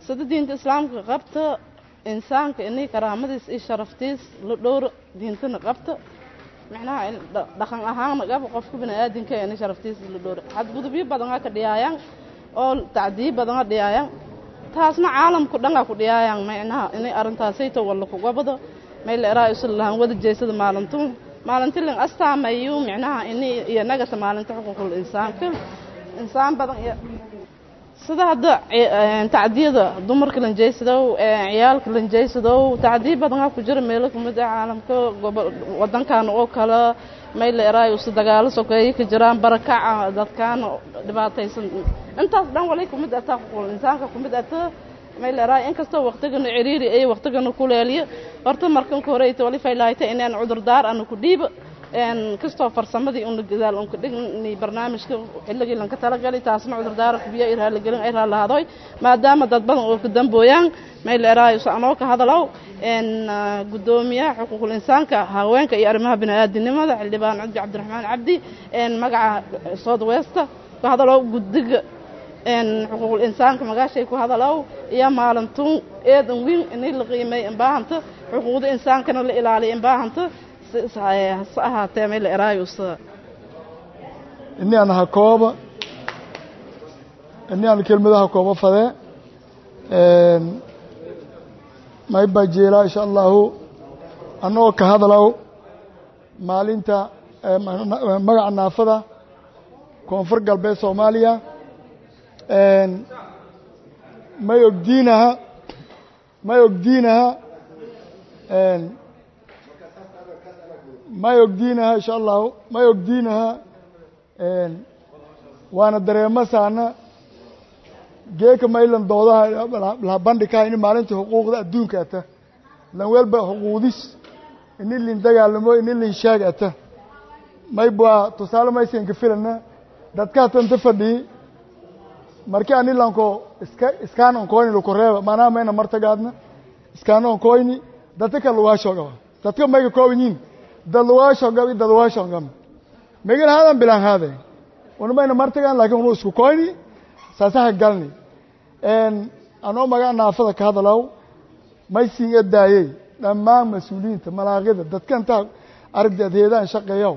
sida diinta islaamka qabta insaanka inay karaamadiis iyo sharaftiis la dhowro diintana qabta micnaha dhaqan ahaanna qaba qofka biniaadinka inay sharaftiis la dhowro xadgudubyo badanaa ka dhiyaayaan oo tacdiyo badanaa dhiyaayaan taasna caalamku dhangaa ku dhiyaayaan micnaha inay arrintaasayto walla kugabado may la eraa isu lahaan wada jeesada maalintuu maalinti lan astaamayu micnaha ini iyo nagata maalinta xuquuqul insaanka insaan badan iyo sida hadda tacdiyada dumarka lanjeysadow ciyaalka lanjeysadow tacdiyo badanaa ku jira meelo kamid ah caalamka wadankan oo kale may la eraayo si dagaalo sokeeye ka jiraan barakaca dadkaana dhibaataysan intaas dhan walay kumid ataa xuquuqul insaanka kumid ata may la eraayo inkastoo waqtigana ciriiri ay waqtigana kuleeliyo horta markan ka horeyta wali faylaayta inaan cudurdaar ana ku dhiiba kastoo farsamadii una gadaal unka dhigni barnaamijka xilligii lanka talagalay taasna cudurdaara kubiya ay raaligelin ay raalahadoy maadaama dad badan oo ka dambooyaan may la eraayo so anoo ka hadalow guddoomiyaha xuquuqul insaanka haweenka iyo arrimaha bini'aadinimada xildhibaan cudbi cabdiraxmaan cabdi magaca south westa ku hadalow guddiga xuquuqul insaanka magaashay ku hadalow iyo maalintuun eedan wiin inay la qiimay imbaahanta xuquuqda insaankana la ilaaliya imbaahanta hase ahaatee may la eraayusa ini aan ha kooba ini aan kelmadaha kooba fadee may baa jeelaa insha allahu annagoo ka hadalow maalinta magaca naafada koonfur galbeed soomaaliya may ogdiinaha may ogdiinaha may ogdiinaha insha allahu may ogdiinaha waana dareemo saana geeka maylan doodaha laha bandhikaha ini maalinta xuquuqda adduunka ata lan welba xuquudis ini lin dagaalamo ini lin shaag ata may baa tusaale maysanka filana dadka hatanta fadhii markii ani lanko iska iskaan onkoyni lukureeba maanaha mayna martagaadna iskaan onkoyni dadka ka lugaashogaba dadka mayga koobanyiin dad lugaashogab i dad lugaashogam megan haadan bilaan haade una mayna martagaan lakin unu isku koyni saasaha galni anoo magaa naafada ka hadalow may siin edaayey dhammaan mas-uuliyiinta malaaqida dadka intaa aragdi adheedaan shaqeeyow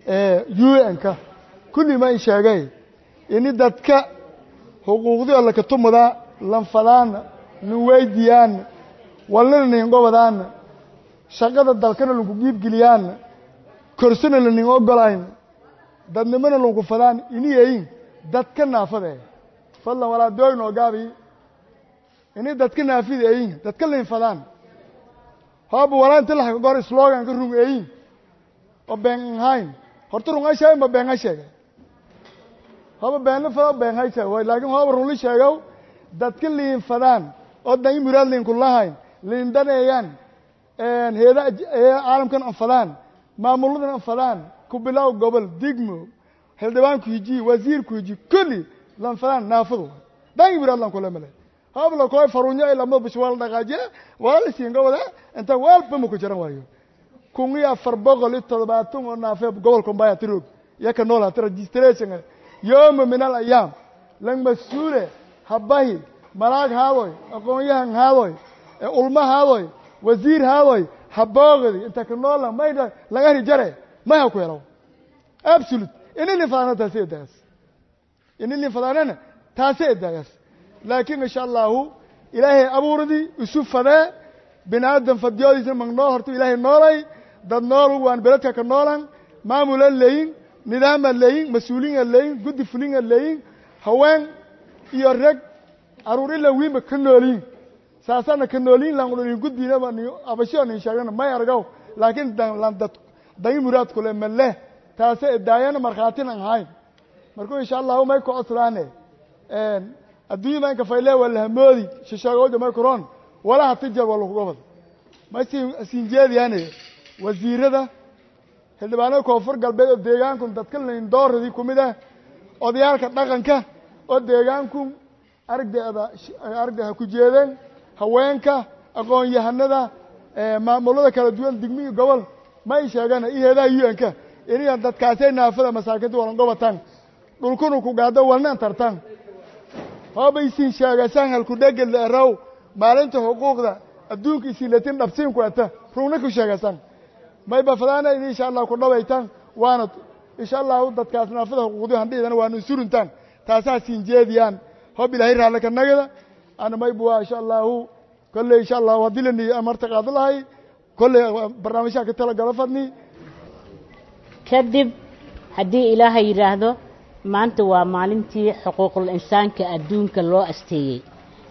u n-ka kulli ma in sheegay ini dadka xuquuqdii laka tumudaa lanfadaana nin weydiyaana walnina nin gobadaana shaqada dalkana lanku giibgeliyaana korsana lanin ogolayn dadnimana lanku fadaan ini yayin dadka naafade fadlan walaa dooyn oo gaabi ini dadka naafida eyin dadka lin fadaan hooba walaa inta laxaka gor sloganka rung eyin oo been hayn horta rung ay sheegen ba been hay sheegay hooba beenla fada been hay sheeg laakin hooba rungli sheegow dadka liin fadaan oo dan muraad linku lahayn liin daneeyaan heeda caalamkan anfadaan maamuladan anfadaan kubilow gobol digmo xildhibaanku hiji wasiirku hiji kulli lanfadaan naafadu dan muraad lan kula male hooba lakoy farunyo ay lama bish wala dhaqaajiya wala lasiin gobole inta walba ma ku jiran waayo kun iyo afar boqol iyo toddobaatan oo naafee gobolka mbaya tirog iyo ka nool hata registration yooma min al ayaam lang mas-uule habahi malaag haadoy aqoon-yahan haadoy ulma haadoy wasiir haadoy haboogdi inta ka noola mayda laga rijare may ha ku helo absolute ini lin fadaana taasi edagas ini lin fadaanana taasi edagas laakiin insha allahu ilaahay abuurdii isu fadee bini aadam fadiyodiisa magnool horta ilaahay noolay dad nool waan beledka ka noolan maamula leeyin nidaama leeyin mas-uuliina leeyin guddi fulinga leeyin haween iyo reg caruur ila wiinba ka nooliyin saasana ka nooliyin lan guddiinaba abasho nin sheegana may argaw laakiin dad dangi muraad kule maleh taase edaayana markhaatin an hayn markuu insha allahu may ku coslaane adduunya maynka fayle waa lahamoodi shisheegooda may kuroon walaha tijar waa lakugobad may siin jeediyaane wasiirada xildhibaanada koonfur galbeed oo deegaanku dadka lindooradii kumid ah odayaalka dhaqanka oo deegaanku aragdeeda aragde ha ku jeedeen haweenka aqoon-yahanada maamulada kala duwan digmihii gobol may sheegana iyo heedaha u n-ka iniyan dadkaasay naafada masaakinta walan gobataan dhulkuna ku gaado walna an tartaan hoobaysiin sheegasaan halku dhegel eraw maalinta xuquuqda adduunka isilatin dhabsiin ku ata rugna ku sheegasaan may bafadaana in insha allah ku dhawaytaan waana insha allahu dadkaas naafada xuquuqdi handhidana waanu suruntaan taasaa siin jeediyaan hob ilaahay raalle ka nagada ana may buwa insha allahu kolley insha allahu haddii la niyo amarta qaado lahay kolley barnaamijyaha ka tala galo fadni kadib haddii ilaahay yidhaahdo maanta waa maalintii xuquuqul insaanka adduunka loo asteeyey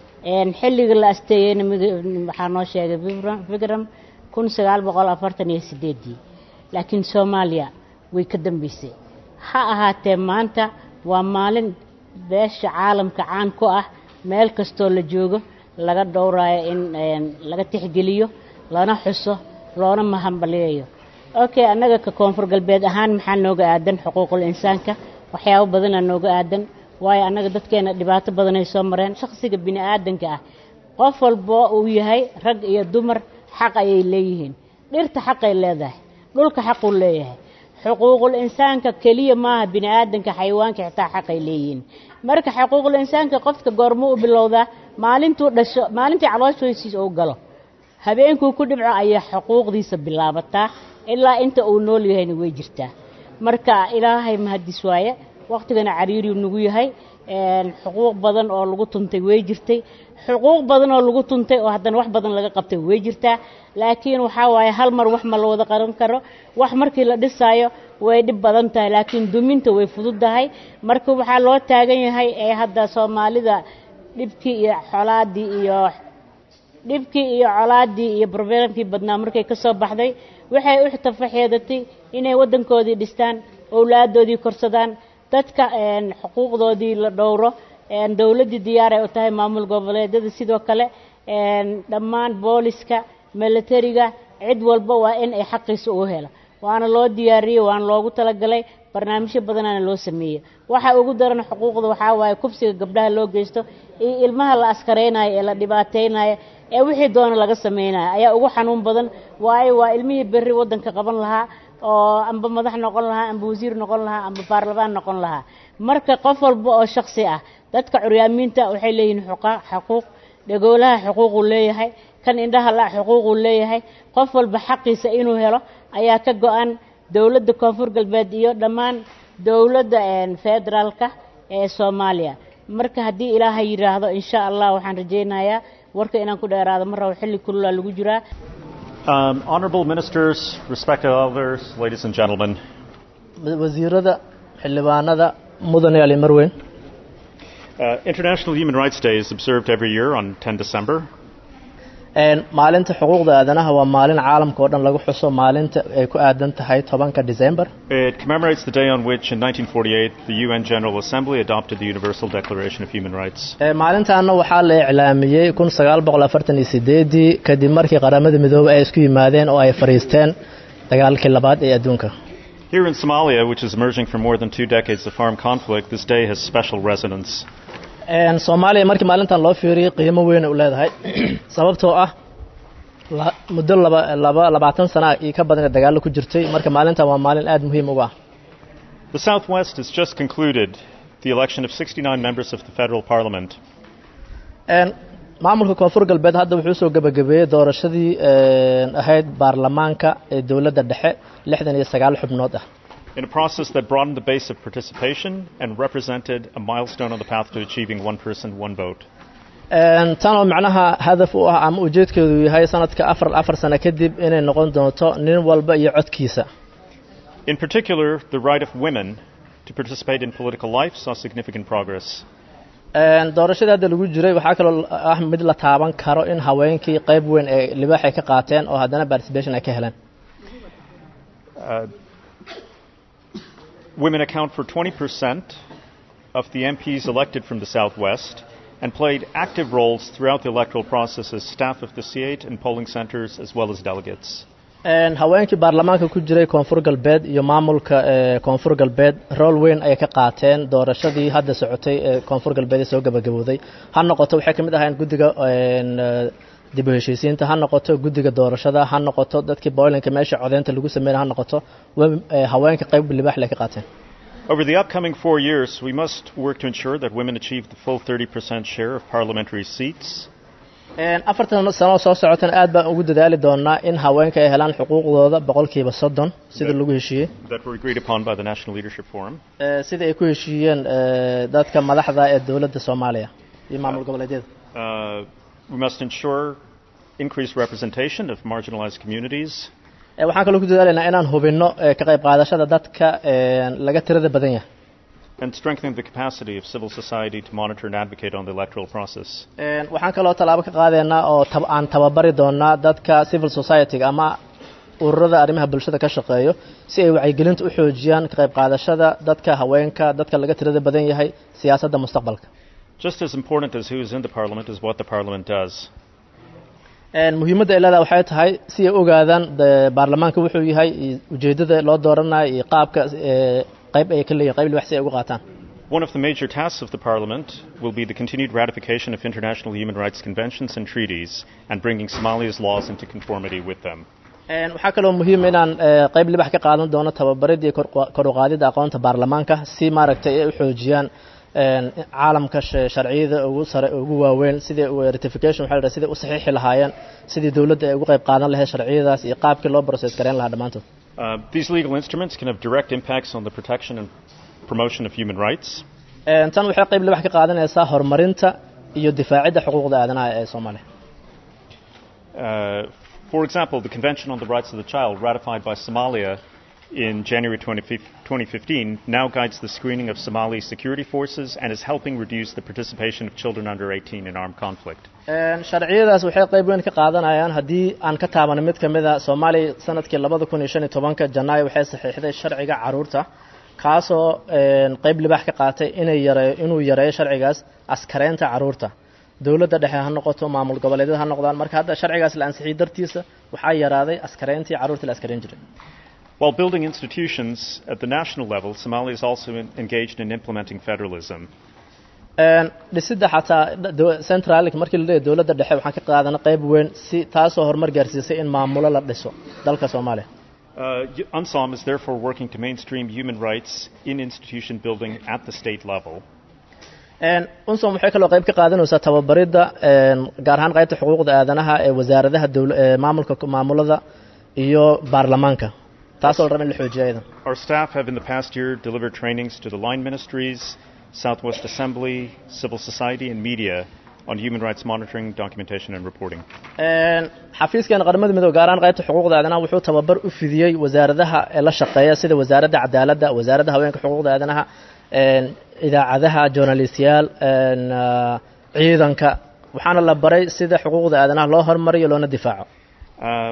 xilliga la asteeyeyna waxaa noo sheegay vikram kun sagaal boqol afartan iyo sideedii laakiin soomaaliya way ka dambeysay ha ahaatee maanta waa maalin beesha caalamka caan ku ah meel kastoo la joogo laga dhowraayo in laga tixgeliyo lana xuso loona mahambaliyayo okay annaga ka koonfur galbeed ahaan maxaa nooga aadan xuquuqul insaanka waxyaabo badanaa nooga aadan waayo annaga dadkeena dhibaato badanay soo mareen shakhsiga bini aadanka ah qof walbo uu yahay rag iyo dumar xaq ayay leeyihiin dhirta xaqay leedahay dhulka xaquu leeyahay xuquuqul insaanka keliya maaha bini aadanka xayawaanka xitaa xaqay leeyihiin marka xuquuqul insaanka qofka goormuu u bilowdaa maalintuu dhasho maalintii calooshoysiisa uu galo habeenkuu ku dhibco ayaa xuquuqdiisa bilaabataa ilaa inta uu nool yahayna way jirtaa marka ilaahay mahadis waaye wakhtigana cariiriu nagu yahay xuquuq badan oo lagu tuntay way jirtay xuquuq badan oo lagu tuntay oo haddana wax badan laga qabtay way jirtaa laakiin waxaa waaye hal mar wax ma la wada qaran karo wax markii la dhisaayo way dhib badan tahay laakiin duminta way fududdahay marka waxaa loo taagan yahay ee hadda soomaalida dhibkii iyo xolaadii iyo dhibkii iyo colaadii iyo brobelamkii badnaa markay ka soo baxday waxay u tafaxeedatay inay waddankoodii dhistaan owlaadoodii korsadaan dadka xuquuqdoodii la dhowro dowladdii diyaaray u tahay maamul goboleedyada sidoo kale dhammaan booliska milatariga cid walba waa in ay xaqiisa u helo waana loo diyaariyey waana loogu talagalay barnaamijyo badanaana loo sameeyey waxa ugu daran xuquuqda waxaa waaye kufsiga gabdhaha loo geysto iyo ilmaha la askaraynayo ee la dhibaataynayo ee wixii doona laga samaynayo ayaa ugu xanuun badan waayo waa ilmihii berri waddanka qaban lahaa oo amba madax noqon lahaa amba wasiir noqon lahaa amba baarlamaan noqon lahaa marka qof walba oo shaksi ah dadka curyaamiinta waxay leeyihiin xuquuq dhagoolaha xuquuquu leeyahay kan indhaha la xuquuquu leeyahay qof walba xaqiisa inuu helo ayaa ka go-an dowladda koonfur galbeed iyo dhammaan dowladda federaalka ee soomaaliya marka haddii ilaahay yidhaahdo insha allah waxaan rajaynayaa warka inaan ku dheeraado mar rabo xilli kululaa lagu jiraa Um, honorable ministers, respected elders, ladies and gentlemen, wasiirada xildhibaanada mudane ali marweyn uh, International Human Rights Day is observed every year on 10 December. maalinta xuquuqda aadanaha waa maalin caalamka oo dhan lagu xuso maalinta ay ku aadan tahay tobanka december It commemorates the day on which, in 1948, the UN General Assembly adopted the Universal Declaration of Human Rights. maalintaana waxaa la iclaamiyey kun sagaal boqol afartan iyo sideedii kadib markii qaramada midoobey ay isku yimaadeen oo ay fadhiisteen dagaalkii labaad ee adduunka Here in Somalia, which is emerging from more than two decades of armed conflict, this day has special resonance. soomaaliya markii maalintan loo fiiriyey qiimo weyn u leedahay sababtoo ah muddo laba laba labaatan sana iyo ka badan dagaallo ku jirtay marka maalintan waa maalin aada muhiim uga ah The Southwest has just concluded the election of 69 members of the federal parliament. maamulka koonfur galbeed hadda wuxuu soo gebagabeeyey doorashadii ahayd baarlamaanka ee dowladda dhexe lixdan iyo sagaal xubnood ah in a process that broadened the base of participation and represented a milestone on the path to achieving one person, one vote. tan oo macnaha hadaf u ah ama ujeedkeedu yahay sanadka afar afar sano kadib inay noqon doonto nin walba iyo codkiisa In particular, the right of women to participate in political life saw significant progress. doorashadii hadda lagu jiray waxaa kaloo ah mid la taaban karo in haweenkii qayb weyn ee libaax ay ka qaateen oo haddana participation ay ka heleen Uh, women account for 20% of the MPs elected from the Southwest and played active roles throughout the electoral process as staff of the C8 and polling centers as well as delegates. haweenkii baarlamaanka ku jiray koonfur galbeed iyo maamulka koonfur galbeed rool weyn ayay ka qaateen doorashadii hadda socotay ee koonfur galbeed ee soo gabagabooday ha noqoto waxay ka mid ahayn guddiga dib u heshiisiinta ha noqoto guddiga doorashada ha noqoto dadkii boylanka meesha codeynta lagu sameynay ha noqoto haweenka qayb libaax lay ka qaateen Over the upcoming four years, we must work to ensure that women achieve the full 30% share of parliamentary seats. afartan sano soo socotan aad baan ugu dadaali doonaa in haweenka ay helaan xuquuqdooda boqolkiiba soddon sida lagu heshiiyey that were agreed upon by the National Leadership Forum. sida ay ku heshiiyeen dadka madaxda ee dowladda soomaaliya iyo maamul goboleedyada Uh, we must ensure increased representation of marginalized communities. waxaan kaloo ku dadaalaynaa inaan hubinno ka qayb qaadashada dadka laga tirada badan yahay and strengthening the capacity of civil society to monitor and advocate on the electoral process. waxaan kaloo tallaabo ka qaadaynaa oo aan tababari doonaa dadka civil society-ga ama ururada arrimaha bulshada ka shaqeeyo si ay wacyigelinta u xoojiyaan ka qayb qaadashada dadka haweenka dadka laga tirada badan yahay siyaasadda mustaqbalka Just as important as who is in the parliament is what the parliament does. muhiimadda ay leedahay waxay tahay si ay ogaadaan baarlamaanka wuxuu yahay iyo ujeeddada loo dooranayo iyo qaabka qayb ay ka leeyihin qayb wax si ay uga qaataan One of the major tasks of the Parliament will be the continued ratification of international human rights conventions and treaties and bringing Somalia's laws into conformity with them. waxaa kaloo muhiim inaan qayb libax ka qaadan doono tababarid iyo kor u qaadida aqoonta baarlamaanka si maaragtay ay u xoojiyaan caalamka sharciyada ugu sare ugu waaweyn sidii ratification waxa la sidii u saxiixi lahaayeen sidii dawladda ay ugu qayb qaadan lahayd sharciyadaas iyo qaabkii loo process gareyn lahaa dhammaantood Uh, these legal instruments can have direct impacts on the protection and promotion of human rights. tan waxay qayb libax ka qaadanaysaa horumarinta iyo difaacidda xuquuqda aadanaha ee soomaaliya Uh, for example, the Convention on the Rights of the Child, ratified by Somalia in January 2015, now guides the screening of Somali security forces and is helping reduce the participation of children under 18 in armed conflict. sharciyadaas waxay qayb weyn ka qaadanayaan haddii aan ka taabano mid ka mid a soomaaliya sanadkii labada kun iyo shan iyo tobanka janaayo waxay saxiixday sharciga caruurta kaasoo qayb libax ka qaatay inay yareeyo inuu yareeyo sharcigaas askareynta caruurta dowladda dhexe ha noqoto maamul goboleedyada ha noqdaan marka hadda sharcigaas la ansixiyey dartiisa waxaa yaraaday askareyntii caruurta la askareyn jiray While building institutions at the national level, Somalia is also in, engaged in implementing federalism. dhisidda xataa centralik markii la leeyahy dowladda dhexe waxaan ka qaadana qayb weyn si taasoo horumar gaarsiisay in maamulo la dhiso dalka soomaaliya Uh, UNSOM is therefore working to mainstream human rights in institution building at the state level. unsom waxay kaloo qayb ka qaadanaysaa tababaridda gaar ahaan qaybta xuquuqda aadanaha ee wasaaradaha maamulka maamulada iyo baarlamaanka taasoo la raba in la xoojiyo ayada Our staff have in the past year delivered trainings to the line ministries, Southwest Assembly, civil society, and media on human rights monitoring, documentation, and reporting. xafiiskeena qaramada midoobe gaar ahaan qaybta xuquuqda aadanaha wuxuu tababar u fidiyey wasaaradaha ee la shaqeeya sida wasaaradda cadaaladda wasaaradda haweenka xuquuqda aadanaha idaacadaha journalistiyaal ciidanka waxaana la baray sida xuquuqda aadanaha loo horumariyo loona difaaco Um,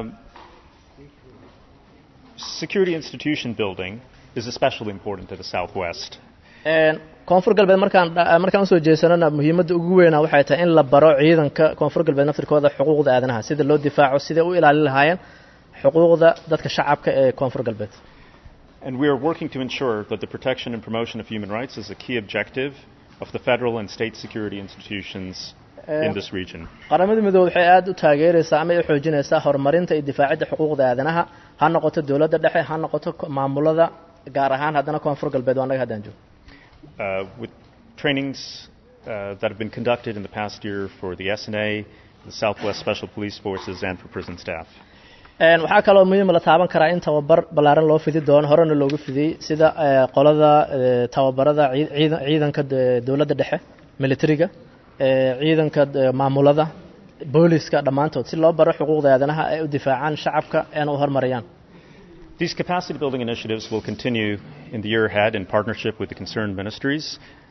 security institution building is especially important to the Southwest. koonfur galbeed markaan markaan usoo jeesanona muhiimadda ugu weyna waxay tahay in la baro ciidanka koonfur galbeed naftirkooda xuquuqda aadanaha sida loo difaaco siday u ilaalin lahaayeen xuquuqda dadka shacabka ee koonfur galbeed And we are working to ensure that the protection and promotion of human rights is a key objective of the federal and state security institutions in this region. qaramada midoobe waxay aada u taageeraysaa ama ay u xoojinaysaa horumarinta iyo difaacidda xuquuqda aadanaha ha noqoto dowladda dhexe ha noqoto maamulada gaar ahaan haddana koonfur galbeed waa annaga haddaan joog Uh, with trainings uh, that have been conducted in the past year for the SNA, the Southwest Special Police Forces, and for prison staff. waxaa kaloo muhiim la taaban karaa in tababar ballaaran loo fidi doono horena loogu fidiyey sida qolada tababarada ciidanka dowladda dhexe militariga ciidanka maamulada booliska dhammaantood si loo baro xuquuqda aadanaha ay u difaacaan shacabka eena u horumariyaan These capacity building initiatives will continue in the year ahead in partnership with the concerned ministries